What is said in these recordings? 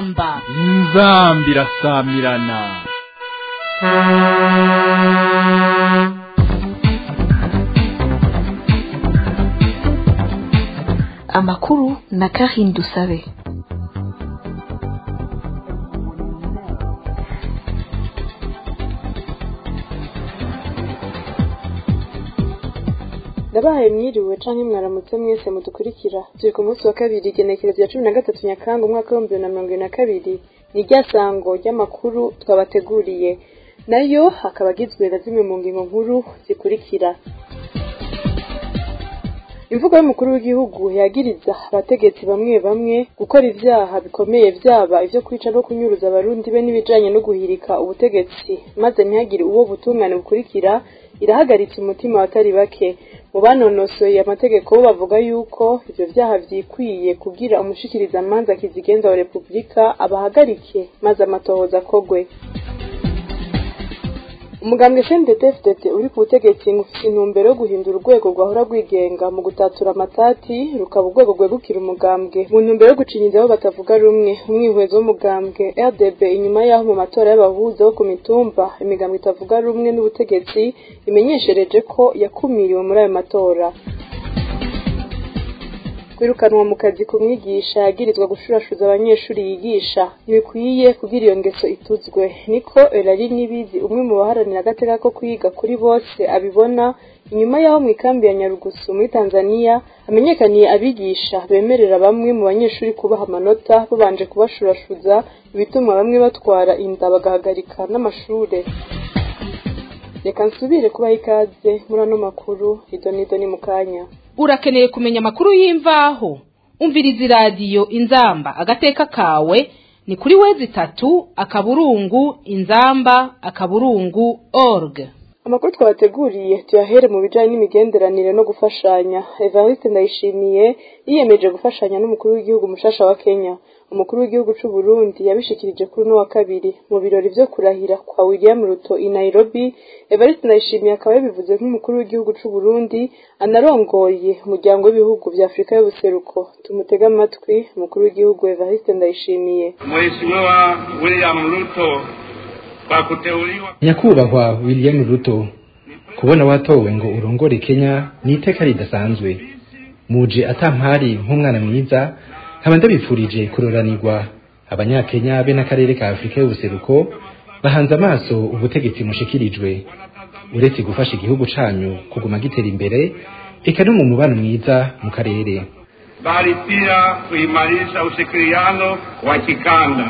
inzamba inzamba irasamirana amakuru na Karine Dusabe ndabahaye mwiriwe canke mwaramutse mwese mudukurikira turi ku munsi wa kabiri igenekerezo ya cumi na gatatu nyakanga umwaka w'ibihumbi bibiri na mirongo ibiri na kabiri ni rya sango ry'amakuru twabateguriye nayo akaba agizwe na zimwe mu ngingo nkuru zikurikira imvugo y'umukuru w'igihugu yagiriza abategetsi bamwe bamwe gukora ivyaha bikomeye vyaba ivyo kwica no kunyuruza abarundi be n'ibijanye no guhirika ubutegetsi maze ntihagire uwo butungane bukurikira irahagaritse umutima abatari bake mu banonosoye amategeko bo bavuga yuko ivyo vyaha vyikwiye kugira umushikirizamanza kizigenza wa repubulika abahagarike maze amatohoza akogwe umugambwe CNDD-FDD uri ku butegetsi ufite intumbero yo guhindura urwego rwahora rwigenga mu gutatura amatati rukaba urwego rwegukira umugambwe mu ntumbero yo gucinyiza abo batavuga rumwe umwihwezo w'umugambwe RDB inyuma y'aho mu matora y'abahuza bo ku mitumba imigambwe itavuga rumwe n'ubutegetsi imenyeshereje ko yakumiriwe muri ayo matora kwirukanwa mu kazi ku mwigisha yagirizwa gushurashuza abanyeshuri yigisha ntibikwiye kugira iyo ngeso ituzwe niko erari nibizi umwe mu baharanira agateka ko kwiga kuri bose abibona inyuma y'aho mu ikambi ya nyarugusu muri tanzania hamenyekaniye abigisha bemerera bamwe mu banyeshuri kubaha amanota babanje kubashurashuza ibituma bamwe batwara inda bagahagarika n'amashure reka nsubire kubaha ikaze muri ano makuru idonido ni mu kanya urakeneye kumenya amakuru y'imvaho umviriza iradiyo inzamba agateka kawe ni kuri wezi itatu akaburungu inzamba akaburungu org amakuru twabateguriye tuyahere mu bijanye n'imigenderanire no gufashanya evariste ndayishimiye yiyemeje gufashanya n'umukuru w'igihugu mushasha wa kenya umukuru w'igihugu c'u Burundi yabishikirije kuri uno wa kabiri mu birori vyo kurahira kwa William Ruto i Nairobi Evariste Ndayishimiye akaba yabivuze nk'umukuru w'igihugu c'u Burundi anarongoye umuryango w'ibihugu vya Afrika y'ubuseruko tumutega amatwi umukuru w'igihugu Evariste Ndayishimiye Mheshimiwa William Ruto kwa kuteuliwa nyakubahwa william ruto kubona watowe ngo urongore kenya ni iteka ridasanzwe muje atampari nk'umwana mwiza nkaba ndabifurije kuroranirwa abanyakenya be n'akarere ka afurika y'ubuseruko bahanze amaso ubutegetsi mushikirijwe uretse gufasha igihugu canyu kuguma gitera imbere eka no mu mubano mwiza mu karere bali pia kuimarisha ushirikiano wa kikanda.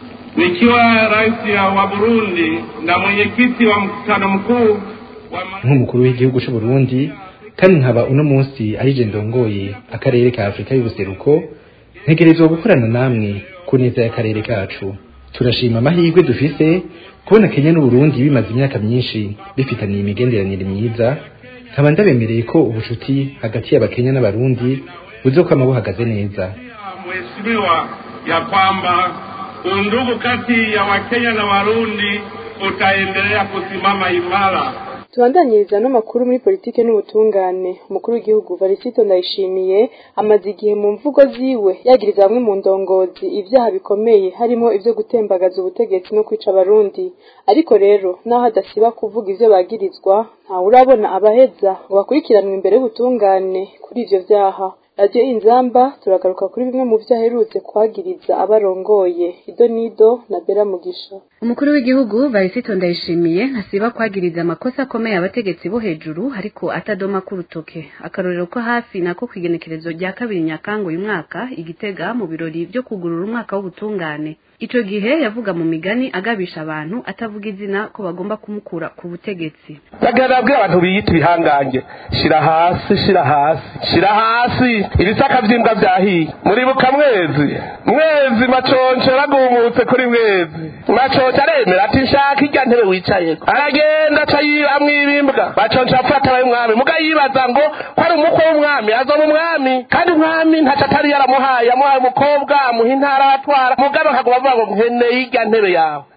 Nikiwa rais wa Burundi na mwenyekiti wa mkutano mkuu wa ma- nk'umukuru w'igihugu c'u Burundi kandi nkaba uno munsi arije ndongoye akarere ka Afrika y'ubuseruko ntegerezwa gukorana namwe ku neza y'akarere kacu turashima amahirwe dufise kubona Kenya n'u Burundi bimaze imyaka myinshi bifitaniye imigenderanire myiza nkaba ndabemereye ko ubucuti hagati y'abakenya n'abarundi buzokwama buhagaze neza Mheshimiwa ya kwamba undugu kati ya Wakenya na Warundi utaendelea kusimama imara. tubandanyiriza no makuru muri politike n'ubutungane umukuru w'igihugu Varisito Ndayishimiye amaze igihe mu mvugo ziwe yagiriza bamwe mu ndongozi ibyaha bikomeye harimo ivyo gutembagaza ubutegetsi no kwica abarundi ariko rero naho adasiba kuvuga ivyo bagirizwa ntawe urabona abaheza ngo bakurikiranwe imbere y'ubutungane kuri ivyo vyaha radiyo inzamba turagaruka kuri bimwe mu vyo aherutse kwagiriza abarongoye ido nido na bera mugisha umukuru w'igihugu Varisito Ndayishimiye ntasiba kwagiriza amakosa akomeye abategetsi bo hejuru ariko atadoma k'urutoke akarorero ko hafi nako kwigenekerezo rya kabiri nyakanga uyu mwaka igitega mu birori vyo kugurura umwaka w'ubutungane ico gihe yavuga mu migani agabisha abantu atavuga izina ko bagomba kumukura ku butegetsi bagenda babwira abantu biyita ibihangange shira hasi shira hasi shira hasi ibisaka vy'imbwa vyahiye muribuka mwezi mwezi maconco yaragumutse kuri mwezi maconco aremera ati nshaka irya ntebe wicayeko aragenda aca yiramwo ibimbwa maconco afata abaye umwami muga yibaza ngo ko ari umukwe w'umwami azana umwami kandi umwami ntaco atari yaramuhaye yamuhaye umukobwa amuha intara aratwara mugabe akaguma avuga ngo nkeneye irya ntebe yawe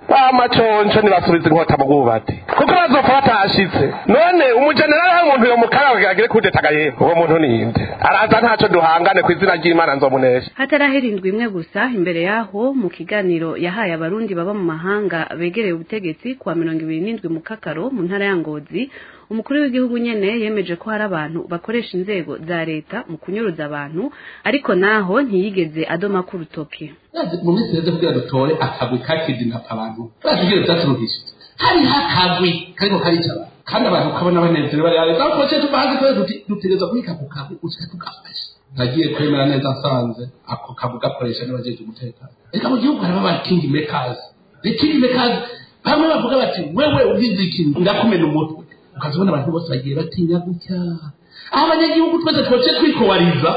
bamaconco ntibasubiza inkota mu bwubati kuko bazopfa batashitse none umujenerali hari umuntu yomukaraba agire kudetaga yewe uwo muntu ninde araza ntaco duhangane ku izina ry'imana nzomunesha hatarahera indwi imwe gusa imbere yaho mu kiganiro yahaye abarundi baba mu mahanga begereye ubutegetsi kuwa mirongo ibiri n'indwi mu kakaro mu ntara ya ngozi umukuru w'igihugu nyene yemeje ko hari abantu bakoresha inzego za leta mu kunyuruza abantu ariko naho ntiyigeze adoma ku rutoki mu minsi yeze kugira dutore akagwi kakidinapa abantu batubwire vyaturuhishije hariho akagwi kariko karica abantu kandi abantu ukabona banezerewe bari hariya ariko cyo tubazi ko dutegereza kubika ku kagwi ushaka tugafasha nagiye kwemera neza nsanze ako kagwi gakoresha n'abajeje umutekano reka mu gihugu harimo aba king makers the king makers bamwe bavuga bati wewe ubizi ikintu ndakumena umutwe ukazibona abantu bose bagiye batinya gutya aho abanyagihugu twese twoce twikowariza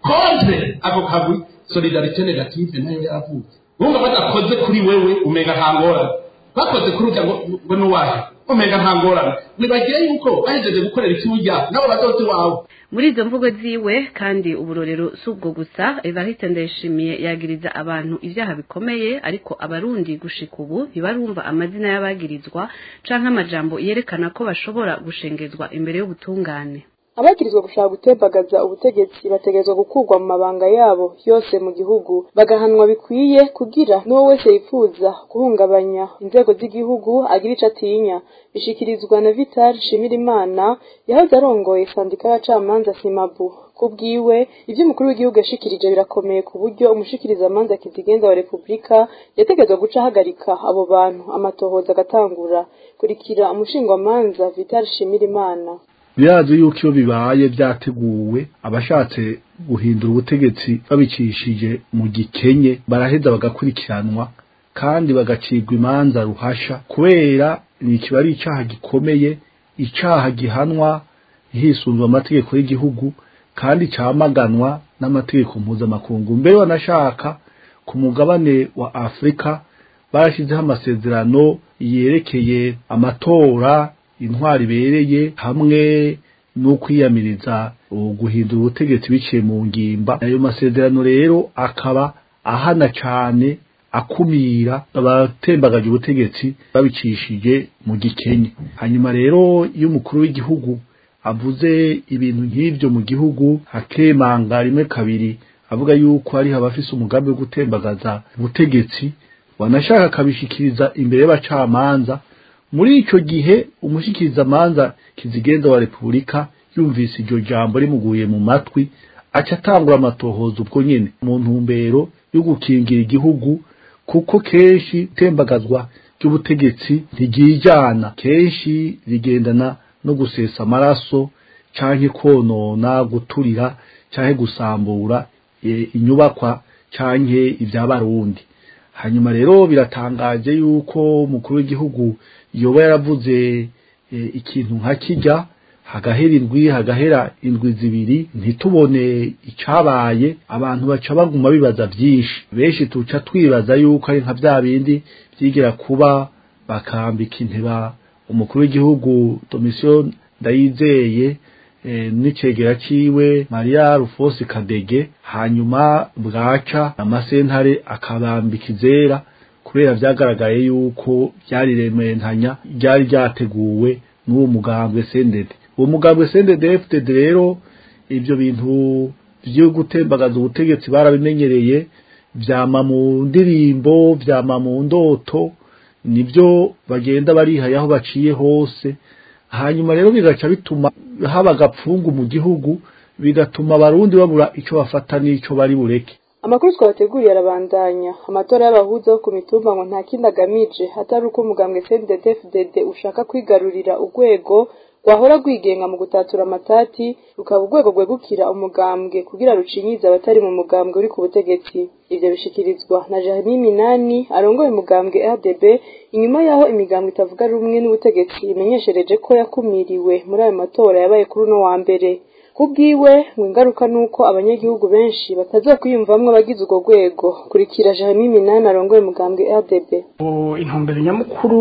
kontre ako kagwi solidarite negative nayo yaravutse wumva badakoze kuri wewe umenga nta ngorane bakoze kuri urya ngo nuwahe umenga nta ngorane wibagire yuko bahejeje gukorera ikiburya nabo bazozi wawe muri izo mvugo ziwe kandi uburorero si ubwo gusa evariste ndayishimiye yagiriza abantu ibyaha bikomeye ariko abarundi gushika ubu ntibarumva amazina y'abagirizwa canke amajambo yerekana ko bashobora gushengezwa imbere y'ubutungane abagirizwa gushaka gutembagaza ubutegetsi bategerezwa gukurwa mu mabanga yabo yose mu gihugu bagahanwa bikwiye kugira n'uwo wese yifuza guhungabanya inzego z'igihugu agira ico atinya bishikirizwa na vital shimirimana yahoze arongoye sandika y'abacamanza simabu kubwiwe ivyo umukuru w'igihugu yashikirije birakomeye ku buryo umushikirizamanza kizigenza wa repubulika yategerezwa guca ahagarika abo bantu amatohoza agatangura kurikira umushingwamanza vital shimirimana birazi yuko iyo bibaye byateguwe abashatse guhindura ubutegetsi babicishije mu gikenye baraheza bagakurikiranwa kandi bagacirwa imanza ruhasha kubera ni kiba ari icyaha gikomeye icyaha gihanwa hisunzwe amategeko y'igihugu kandi cyamaganwa n'amategeko mpuzamakungu mbere wanashaka ku mugabane wa afurika barashyizeho amasezerano yerekeye amatora intwari ibereye hamwe no kwiyamiriza guhindura ubutegetsi biciye mu ngimba ayo masezerano rero akaba ahana cyane akumira abatembagaje ubutegetsi babicishije mu gikenye hanyuma rero iyo umukuru w'igihugu avuze ibintu nk'ibyo mu gihugu hakemanga rimwe kabiri avuga yuko hariho abafise umugambi wo gutembagaza ubutegetsi wanashaka akabishikiriza imbere y'abacamanza muri ico gihe umushikirizamanza kizigenza wa repubulika yumvise iryo jambo rimuguye mu matwi aca atangura amatohoza ubwo nyene mu ntumbero yo gukingira igihugu kuko kenshi itembagazwa ry'ubutegetsi ntiryijana kenshi rigendana no gusesa amaraso canke konona guturira canke gusambura e, inyubakwa canke ivy'abarundi hanyuma rero biratangaje yuko umukuru w'igihugu yoba yaravuze e, ikintu nka kijya hagahera indwi hagahera indwi zibiri ntitubone icabaye abantu baca baguma bibaza vyinshi benshi tuca twibaza yuko ari nka vya bindi vyigira kuba bakambika inteba umukuru w'igihugu domisiyo ndayizeye e, n'icegera ciwe Maria Rufosi Kadege hanyuma bwaca amasentare akabambika izera kubera vyagaragaye yuko byari rementanya ryari ryateguwe n'uwo mugambwe sendede uwo mugambwe sendede FDD rero ivyo bintu vyo gutembagaza ubutegetsi barabimenyereye vyama mu ndirimbo vyama mu ndoto nibyo bagenda barihaye aho baciye hose hanyuma rero bigaca bituma haba agapfungu mu gihugu bigatuma abarundi babura ico bafata n'ico bari bureke amakuru twabateguriye arabandanya amatora y'abahuza bo ku mitumba ngo nta kindi agamije atari uko umugambwe CNDD-FDD ushaka kwigarurira urwego rwahora rwigenga mu gutatura amatati rukaba urwego rwegukira umugambwe kugira rucinyize abatari mu mugambwe uri ku butegetsi ivyo bishikirizwa na Jeremy Minani arongoye umugambwe RDB inyuma yaho imigambwe itavuga rumwe n'ubutegetsi imenyeshereje ko yakumiriwe muri ayo matora yabaye kuri uno wa mbere kubwiwe ngo ingaruka nuko abanyagihugu benshi batazokwiyumvamwo abagize urwo rwego kurikira Jeremy Minani arongoye umugambwe RDB intumbero nyamukuru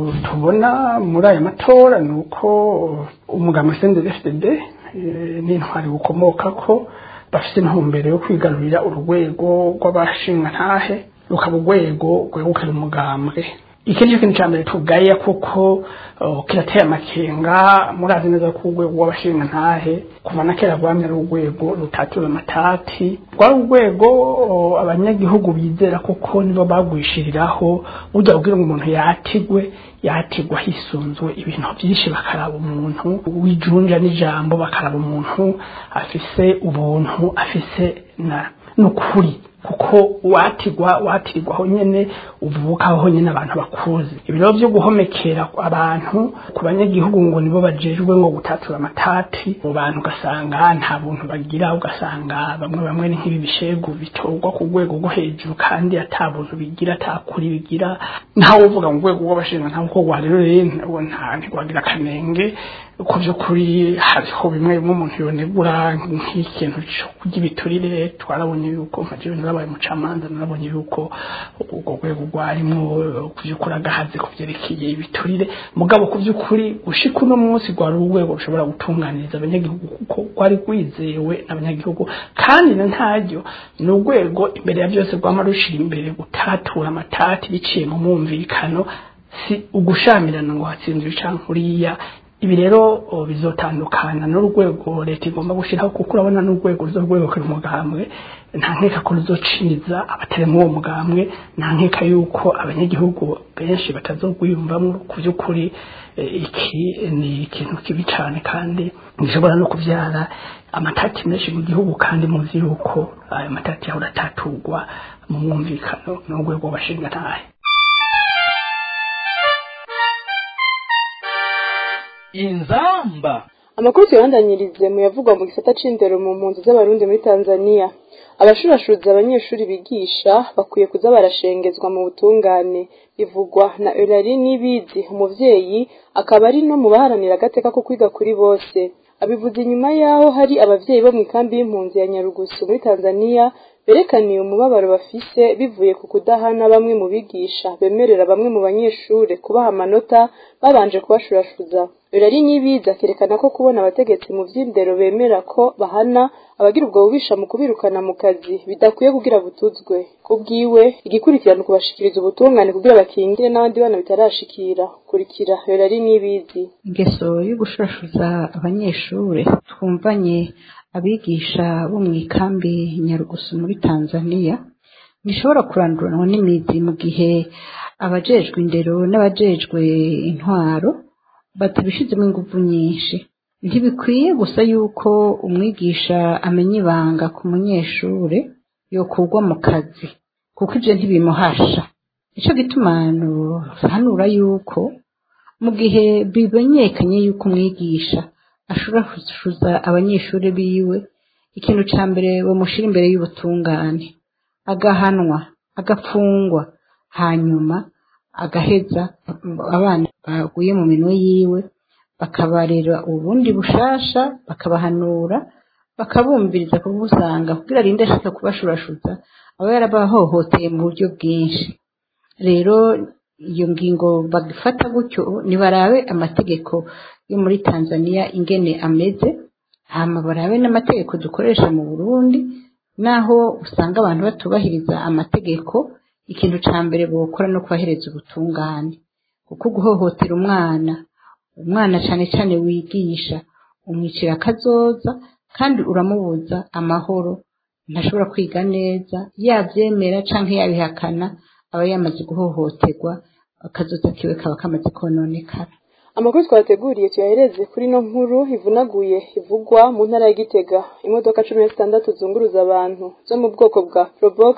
tubona muri aya matora ni uko umugambwe CNDD-FDD n'intwari bukomoka ko bafite intumbero yo kwigarurira urwego rw'abashingantahe rukaba urwego rwegukana umugambwe iki nicyo kintu cya mbere tugaya kuko kirateye amakenga murazi neza ko urwego rw'abashinga ntahe kuva na kera rwamye ari urwego rutatura amatati rwari urwego abanyagihugu bizera kuko nibo bagwishiriraho burya kubwira ngo umuntu yatigwe yatigwa hisunzwe ibintu byinshi bakaraba umuntu w'ijunja n'ijambo bakaraba umuntu afise ubuntu afise na n'ukuri kuko watigwa watirwaho nyene uvukaho nyene abantu bakuzi ibiro byo guhomekera abantu ku banyagihugu ngo nibo bajejwe ngo gutatura amatati mu bantu ugasanga nta buntu bagira ugasanga bamwe bamwe ni nk'ibi bishegu bitorwa ku rwego rwo hejuru kandi ata buntu bigira atakuri bigira ntawe uvuga mu rwego rw'abashinzwe nta uko rero rero nta ntigwagira akanenge ku by'ukuri hariho bimwe bimwe umuntu yonegura nk'ikintu cyo kurya ibiturire twarabonye yuko nka jewe narabaye umucamanza narabonye yuko urwo rwego rwarimo ku by'ukuri agahaze ku byerekeye ibiturire mugabo ku by'ukuri gushika uno munsi rwari urwego rushobora gutunganiriza abanyagihugu kuko rwari rwizewe n'abanyagihugu kandi na ntaryo ni urwego imbere ya byose rwama rushira imbere gutatura amatati biciye mu mwumvikano si ugushamirana ngo hatsinzwe canke uriya ibi rero bizotandukana n'urwego leta igomba gushyiraho kuko urabona n'urwego ruzorwegukira umugambwe nta nkeka ko ruzociniza abatari muri uwo mugambwe nta nkeka yuko abanyagihugu benshi batazogwiyumvamo ku by'ukuri iki ni ikintu kibi cyane kandi gishobora no kubyara amatati menshi mu gihugu kandi muzi yuko ayo matati yahora ataturwa mu mwumvikano n'urwego bashinga ntahe inzamba amakuru tuyabandanyirize mu yavugwa mu gisata c'indero mu mpunzi z'abarundi muri tanzania abashurashuza abanyeshuri bigisha bakwiye kuza barashengezwa mu butungane bivugwa na Eulari Nibizi umuvyeyi akaba ari no mu baharanira agateka ko kwiga kuri bose abivuze inyuma yaho hari abavyeyi bo mu ikambi y'impunzi ya Nyarugusu muri Tanzania berekaniye umubabaro bafise bivuye ku kudahana bamwe mu bigisha bemerera bamwe mu banyeshure kubaha amanota babanje kubashurashuza birari n'ibiza akerekana ko kubona abategetsi mu vy'indero bemera ko bahana abagira ubwo bubisha mu kubirukana mu kazi bidakwiye kugira butuzwe kubwiwe igikurikirana kubashikiriza ubutungane kugira bakingire n'abandi bana bitarashikira kurikira birari n'ibizi ingeso yo gushurashuza abanyeshure twumvanye abigisha bo mu ikambi nyarugusu muri tanzania ntishobora kuranduranwa n'imizi mu gihe abajejwe indero n'abajejwe intwaro batabishizemo ingufu nyinshi ntibikwiye gusa yuko umwigisha amenya ibanga ku munyeshure yokurwa mu kazi kuko ivyo ntibimuhasha nico gituma hanura yuko mu gihe bimenyekanye yuko umwigisha ashobora gushuza abanyeshuri biwe ikintu ca mbere bamushira imbere y'ubutungane agahanwa agapfungwa hanyuma agaheza abana baguye mu minwe yiwe bakabarera ubundi bushasha bakabahanura bakabumviriza kubusanga kugira arinde ashaka kubashurashuza aba yarabahohoteye mu buryo bwinshi rero iyo ngingo bagifata gutyo nibarabe amategeko yo muri Tanzania ingene ameze hama barabe n'amategeko dukoresha mu Burundi naho usanga abantu batubahiriza amategeko ikintu ca mbere bokora no kubahereza ubutungane kuko guhohotera umwana umwana cane cane wigisha umwicira akazoza kandi uramubuza amahoro ntashobora kwiga neza yavyemera canke yabihakana aba yamaze guhohoterwa akazoza kiwe kaba kamaze kononekara amakuru twateguriye tuyahereze kuri no nkuru ivunaguye ivugwa mu ntara ya gitega imodoka cumi na zitandatu zunguruza abantu zo mu bwoko bwa probox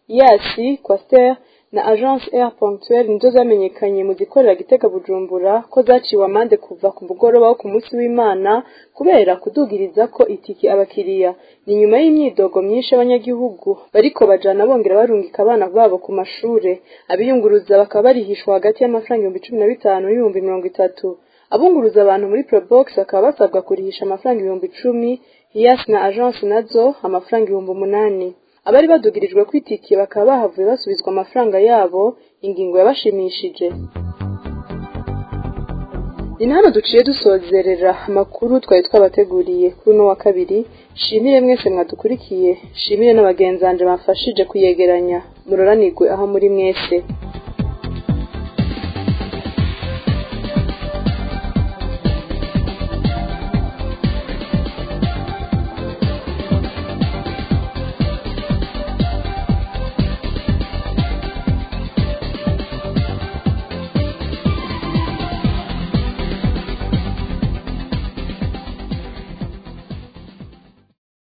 yasi quaster na agence air ponctuelle nizo zamenyekanye mu zikorera gitega bujumbura ko zaciwe amande kuva ku mugoroba wo ku munsi w'imana kubera kudugiriza ko itiki abakiriya ni nyuma y'imyidogo myinshi y'abanyagihugu bariko bajana bongera barungika abana babo ku mashure abiyunguruza bakaba barihishwa hagati y'amafaranga ibihumbi cumi na bitanu n'ibihumbi mirongo itatu abunguruza abantu muri probox bakaba basabwa kurihisha amafaranga ibihumbi icumi hiyas na agence nazo amafaranga ibihumbi umunani abari badugirijwe kwitikiye bakaba bahavuye basubizwa amafaranga yabo ingingo yabashimishije ni hano duciye dusozerera amakuru twari twabateguriye kuri uno wa kabiri shimire mwese mwadukurikiye shimire n'abagenzanje bafashije kuyegeranya muroranirwe aho muri mwese